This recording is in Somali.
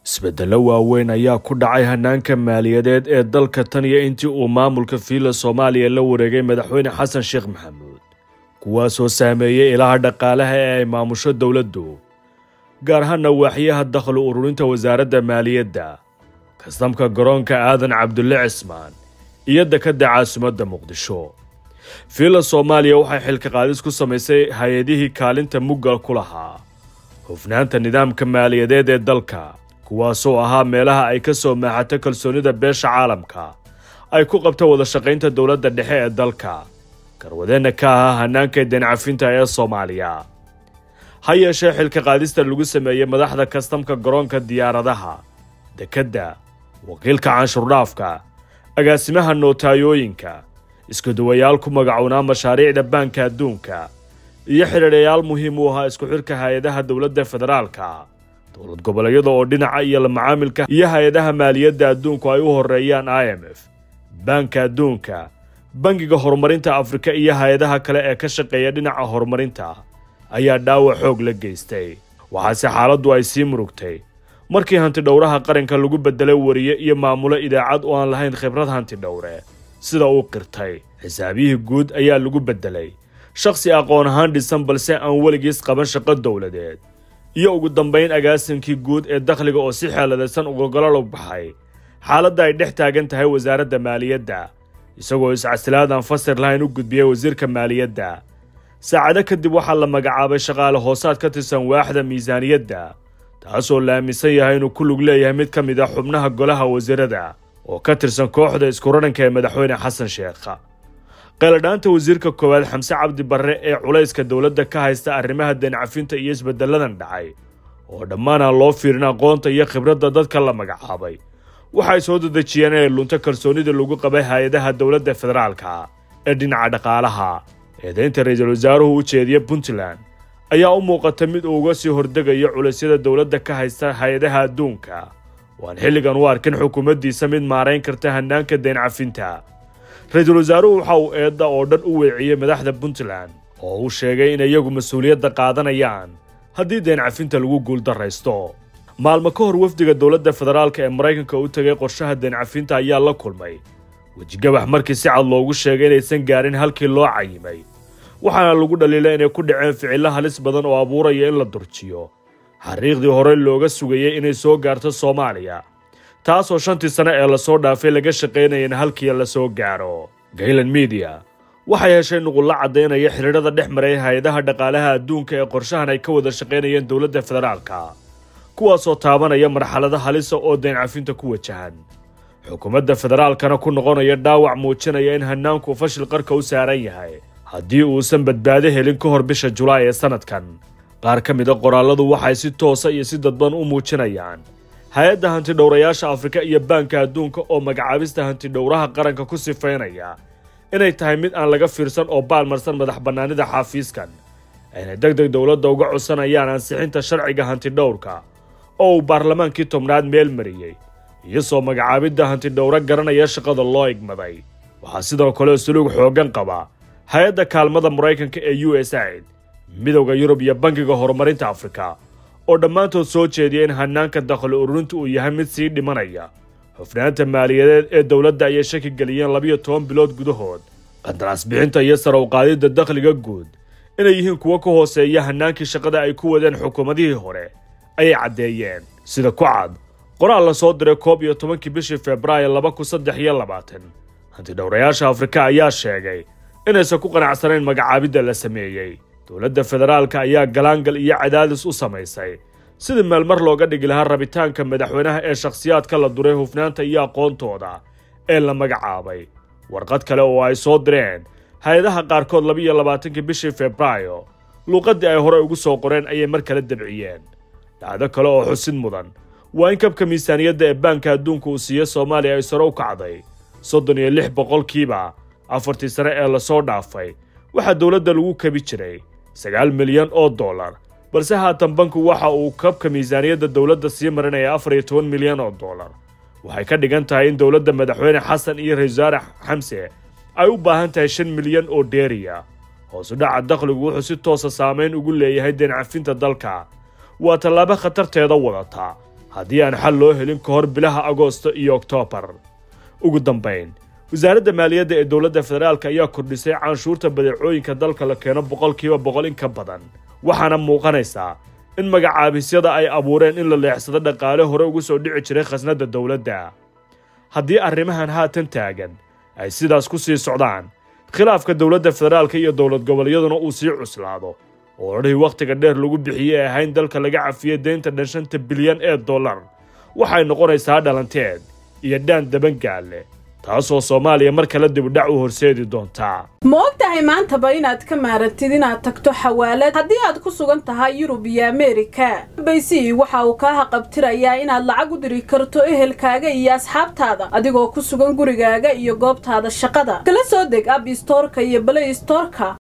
isbeddello waaweyn ayaa ku dhacay hanaanka maaliyadeed ee dalka tan iyo intii uu maamulka fiila soomaaliya la wareegay madaxweyne xasan sheekh maxamuud kuwaasoo saameeyey ilaha dhaqaalaha ee ay maamusho dowladdu gaar ahaana waaxyaha dakhli ururinta wasaaradda maaliyadda kastamka garoonka aadan cabdulle cismaan iyo dekadda caasimadda muqdisho fiila soomaaliya waxay xilka qaadis ku samaysay hay-adihii kaalinta muggal ku lahaa hufnaanta nidaamka maaliyadeed ee dalka kuwaasoo ahaa meelaha ay ka soo maaxato kalsoonida beesha caalamka ay ku qabto wada shaqaynta dowladda dhexe ee dalka garwadeenna ka ahaa hanaanka deencafinta ee soomaaliya ha yeeshee xilka qaadista lagu sameeyey madaxda kastamka garoonka diyaaradaha dekedda wakiilka canshuurdhaafka agaasimaha nootayooyinka iskuduwayaal ku magacuunaa mashaariicda baanka adduunka iyo xidhiidhayaal muhiim u ahaa isku xidhka hay-adaha dowladda federaalka dowlad goboleedyada oo dhinaca iyo la macaamilka iyo hay-adaha maaliyadda adduunku ay u horeeyaan i m f baanka adduunka bangiga horumarinta afrika iyo hay-adaha kale ee ka shaqeeya dhinaca horumarinta ayaa dhaawac xoog la geystay waxaase xaaladdu ay sii murugtay markii hantidhowraha qaranka lagu beddelay wariye iyo maamulo idaacad oo aan lahayn khibrad hantidhowre sida uu qirtay xisaabiyihii guud ayaa lagu beddelay shakhsi aqoon ahaan dhisan balse aan weligiis qaban shaqo dowladeed iyo ugu dambayn agaasinkii guud ee dakhliga oo si xeeladaysan ugogolol baxay xaaladda ay dhex taagan tahay wasaaradda maaliyadda isagoo iscasilaadaan fasir lahayn u gudbiyey wasiirka maaliyadda saacado kadib waxaa la magacaabay shaqaale hoosaad ka tirsan waaxda miisaaniyadda taasoo la aaminsan yahay inuu ku lug leeyahay mid ka mid a xubnaha golaha wasiirada oo ka tirsan kooxda iskuradhanka ee madaxweyne xasan sheekha qayladhaanta wasiirka koowaad xamse cabdi barre ee culayska dowladda ka haysta arrimaha deencafinta iyo isbedelladan dhacay oo dhammaan aan loo fiirin aqoonta iyo khibradda dadka la magacaabay waxay soo dadejiyeen inay lunto kalsoonida lagu qabay hay-adaha dowladda federaalka ee dhinaca dhaqaalaha eedaynta ra-iisul wasaaruhu u jeediya puntland ayaa u muuqata mid uu uga sii hordegayo culaysyada dowladda ka haysta hay-adaha adduunka waan xilligan u arkin xukuumaddiisa mid maarayn karta hanaanka deencafinta ra-iisul wasaaruhu waxa uu eedda oo dhan u weeciyey madaxda puntland oo uu sheegay in iyagu mas-uuliyadda qaadanayaan haddii deencafinta lagu guuldarraysto maalmo ka hor wafdiga dowladda federaalka ee maraykanka u tegay qorshaha deencafinta ayaa la kulmay wejigabax markii si cad loogu sheegay inaysan gaarin halkii loo cayimay waxaana lagu dhaliilay inay ku dhaceen ficillo halis badan oo abuuraya in la durjiyo xariiqdii hore looga sugayey inay soo gaarto soomaaliya taasoo shantii sane ee lasoo dhaafay laga shaqaynaya in halkii la soo gaaro gaylan mediya waxay heshay nuqullo caddaynaya xidhiidhada dhex maray hay-adaha dhaqaalaha adduunka ee qorshahan ay ka wada shaqaynayeen dowladda federaalka kuwaasoo taabanaya marxalado halisa oo deencafinta ku wajahan xukuumadda federaalkana ku noqonaya dhaawac muujinaya in hanaanku fashil qarka u saaran yahay haddii uusan badbaado helin ka hor bisha julaay ee sannadkan qaar ka mid a qoraalladu waxay si toosa iyo si dadban u muujinayaan hay-adda hantidhowrayaasha afrika iyo baanka adduunka oo magacaabista hantidhowraha qaranka ku sifaynaya inay tahay mid aan laga fiirsan oo baalmarsan madax bannaanida xaafiiskan aynay deg deg dowladda uga codsanayaan ansixinta sharciga hantidhowrka oo uu baarlamaankii tobnaad meel mariyey iyo soo magacaabidda hantidhowro garanaya shaqada loo igmaday waxaa sidoo kale suluug xooggan qaba hay-adda kaalmada maraykanka ee u s aid midowda yurub iyo bangiga horumarinta afrika oo dhammaantood soo jeediya in hanaanka dakhli ururinta uu yahay mid sii dhimanaya hufnaanta maaliyadeed ee dowladda ayay shaki geliyeen labiyo toban bilood gudahood qandaraas bixinta iyo sare u qaadidda dakhliga guud inay yihiin kuwo ka hooseeya hanaankii shaqada ay ku wadeen xukuumadihii hore ayay caddeeyeen sida ku cad qoraal la soo diray koob iyo tobankii bishii februaayo laba kun saddex iyo labaatan hantidhowrayaasha afrika ayaa sheegay inaysan ku qanacsanayn magacaabidda la sameeyey dowladda federaalka ayaa galaangal iyo cadaadis u samaysay sidii meelmar looga dhigi lahaa rabitaanka madaxweynaha ee shakhsiyaadka la duray hufnaanta iyo aqoontooda ee la magacaabay warqad kale oo ay soo direen hay-adaha qaarkood labiiyo labaatankii bishii febraayo luuqaddii ay hore ugu soo qoreen ayay mar kale dabciyeen dhacdo kale oo xusid mudan waa in kabka miisaaniyadda ee baanka adduunka uu siiyo soomaaliya ay sare u kacday soddon iyo lix boqolkiiba afartii sane ee lasoo dhaafay waxaa dowladda lagu kabi jiray sagaal milyan oo dollar balse haatan banku waxa uu kabka miisaaniyadda dowladda sii marinaya afar iyo toban milyan oo dollar waxay ka dhigan tahay in dowladda madaxweyne xasan iyo ra-isul wasaare xamse ay u baahan tahay shan milyan oo dheeriya hoosu dhaca dakhligu wuxuu si toosa saameyn ugu leeyahay deencafinta dalka waa tallaabo khatarteeda wadata haddii aan xal loo helin ka hor bilaha agoosto iyo oktoobar ugu dambayn wasaaradda maaliyadda ee dowladda federaalk ayaa kordhisay canshuurta badeecooyinka dalka la keeno boqolkiiba boqol in ka badan waxaana muuqanaysaa in magacaabisyada ay abuureen in la leexsado dhaqaale hore ugu soo dhici jiray khasnadda dowladda haddii arrimahan haatan taagan ay sidaas ku sii socdaan khilaafka dowladda federaalka iyo dowlad goboleeyaduna uu sii cuslaado oo odhahii wakhtiga dheer lagu bixiyey ee ahayn dalka laga cafiyey deynta dhan shanta bilyan ee dollar waxay noqonaysaa dhalanteed iyo dhaan dabangaalle taasoo soomaaliya mar kale dibudhac u horseedi doontaa ma og tahay maantaba inaad ka maarantid inaad tagto xawaalad haddii aad ku sugan tahay yurub iyo ameerika baysi waxa uu kaa haqabtirayaa inaad lacag u diri karto ehelkaaga iyo asxaabtaada adigoo ku sugan gurigaaga iyo goobtaada shaqada kala soo deg ab istoorka iyo balay istoorka